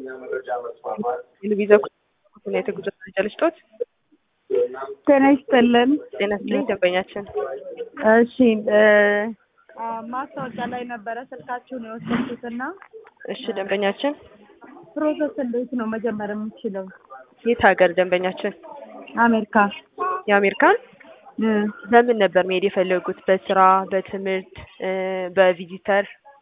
የልቪዛ ሁኔታ ጉዞ መረጃ ልስጦት። ጤና ይስጥልን። ጤና ይስጥልኝ ደንበኛችን። እሺ እ ማስታወቂያ ላይ ነበረ ስልካችሁን የወሰድኩትና እሺ ደንበኛችን ፕሮሰስ እንዴት ነው መጀመር የምችለው? የት ሀገር ደንበኛችን? አሜሪካ የአሜሪካን እ በምን ነበር መሄድ የፈለጉት? በስራ፣ በትምህርት፣ እ በቪዚተር?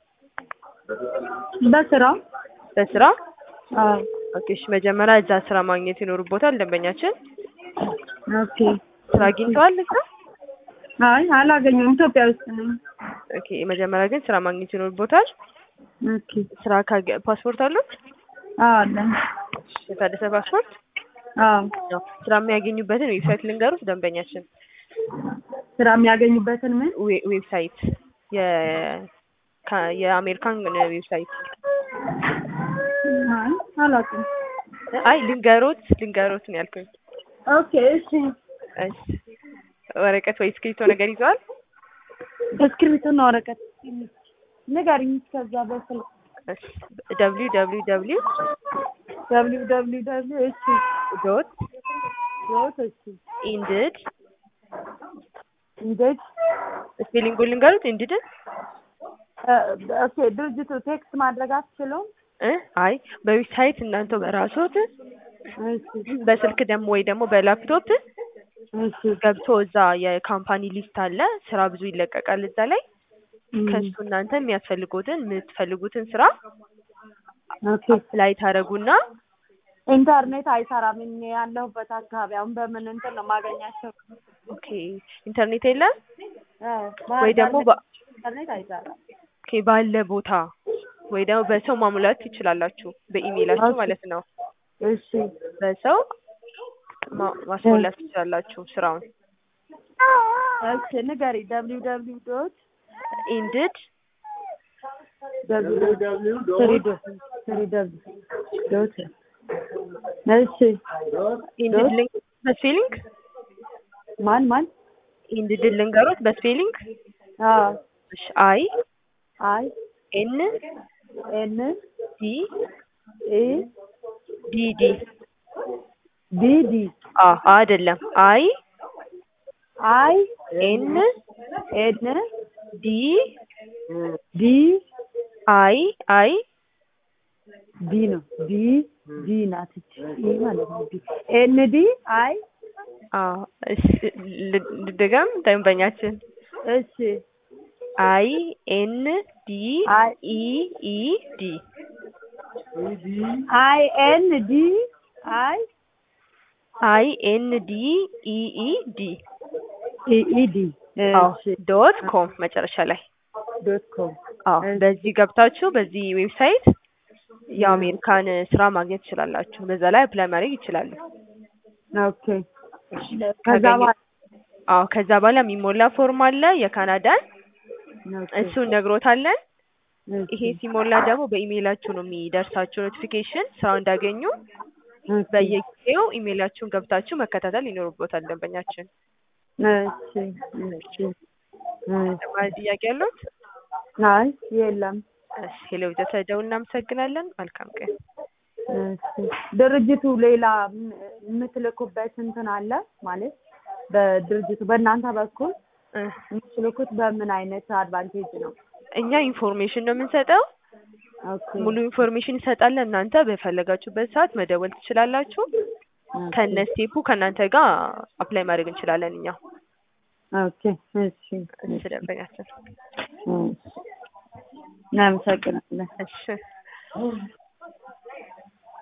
በስራ በስራ አዎ። ኦኬ። እሺ መጀመሪያ እዛ ስራ ማግኘት ይኖርቦታል ደንበኛችን። ኦኬ። ስራ አግኝተዋል እዛ? አይ አላገኘሁም፣ ኢትዮጵያ ውስጥ ነኝ። ኦኬ። መጀመሪያ ግን ስራ ማግኘት ይኖርቦታል። ኦኬ። ስራ ካገ ፓስፖርት አሉት? አዎ አለኝ። የታደሰ ፓስፖርት? አዎ። ነው። ስራ የሚያገኙበትን ዌብሳይት ልንገሩት ደንበኛችን። ስራ የሚያገኙበትን ምን? ዌ- ዌብሳይት የ ካ- የአሜሪካን ዌብሳይት አይ አላውቅም። አይ ልንገሮት ልንገሮት ነው ያልኩኝ። ኦኬ እሺ። እሺ ወረቀት ወይ እስክሪብቶ ነገር ይዘዋል? እስክሪብቶና ወረቀት ንገሪኝ። እስከዛ በስልክ እሺ ደብሊው ደብሊው ደብሊው ደብሊው ደብሊው ደብሊው እሺ ዶት ዶት እሺ ኢንድድ እንዴት ስፔሊንጉን ልንገሩት ኢንድድን እ ኦኬ ድርጅቱ ቴክስት ማድረግ አትችሉም? እ አይ በዌብሳይት እናንተ በራሶት እሺ በስልክ ደግሞ ወይ ደግሞ በላፕቶፕ እሺ ገብቶ እዛ የካምፓኒ ሊስት አለ። ስራ ብዙ ይለቀቃል እዛ ላይ እም፣ ከሱ እናንተ የሚያስፈልጉትን የምትፈልጉትን ስራ ኦኬ ላይ ታደርጉና ኢንተርኔት አይሰራም። እኔ ያለሁበት አካባቢ አሁን በምን እንትን ነው የማገኛቸው? ኦኬ ኢንተርኔት የለም እ ወይ ደግሞ በ- ኢንተርኔት አይሰራም። ኦኬ ባለ ቦታ ወይ ደግሞ በሰው ማሙላት ትችላላችሁ፣ በኢሜይላችሁ ኦኬ። ማለት ነው። እሺ በሰው ማ- ማስሞላት ትችላላችሁ ስራውን። እሺ ንገሪ። ደብሊው ደብሊው ዶት ኢንድድ ደብሊው ደብሊው ትሪ ዶት ትሪ ደብሊው ዶት እሺ ኢንድድ ሊንክ በስፔሊንግ ማን ማን ኢንድድ ልንገሮት በስፔሊንግ አዎ እሺ አይ አይ ኤን ኤን ዲ ኤ ዲ ዲ ዲ ዲ አ አይደለም አይ አይ ኤን ኤን ዲ ዲ አይ አይ ዲ ነው ዲ ዲ ናት እቺ ይሄ ማለት ነው ዲ ኤን ዲ አይ አ እሺ ል- ልድገም ደንበኛችን እሺ አይ ኤን ዲ አይ ኢ ኢ ዲ አይ ኤን ዲ አይ አይ ኤን ዲ ኢ ኢ ዲ ኢ ኢ ዲ አዎ እሺ ዶት ኮም መጨረሻ ላይ ዶት ኮም አዎ እሺ። በዚህ ገብታችሁ በዚህ ዌብሳይት የአሜሪካን ስራ ማግኘት ትችላላችሁ። በዛ ላይ አፕላይ ማድረግ ይችላሉ። ኦኬ ከዛ ካገኘ- በኋላ አዎ ከዛ በኋላ የሚሞላ ፎርም አለ የካናዳን ኦኬ እሱን ነግሮታለን። እሺ ይሄ ሲሞላ ደግሞ በኢሜይላችሁ ነው የሚደርሳችሁ ኖቲፊኬሽን ስራው እንዳገኙ። ኦኬ በየጊዜው ኢሜይላችሁን ገብታችሁ መከታተል ይኖርቦታል ደንበኛችን። እሺ እሺ እሺ ተጨማሪ ጥያቄ ያሉት? አይ የለም እሺ ሄሎ ተሰደው እናመሰግናለን። መልካም ቀን። እሺ ድርጅቱ ሌላ ም- የምትልኩበት እንትን አለ ማለት በድርጅቱ በእናንተ በኩል እ የምትልኩት በምን አይነት አድቫንቴጅ ነው? እኛ ኢንፎርሜሽን ነው የምንሰጠው። ኦኬ ሙሉ ኢንፎርሜሽን እንሰጣለን። እናንተ በፈለጋችሁበት ሰዓት መደወል ትችላላችሁ። ኦኬ ከነ ስቴፑ ከእናንተ ጋር አፕላይ ማድረግ እንችላለን እኛ ኦኬ እሺ እሺ ደንበኛችን እሺ እናመሰግናለን። እሺ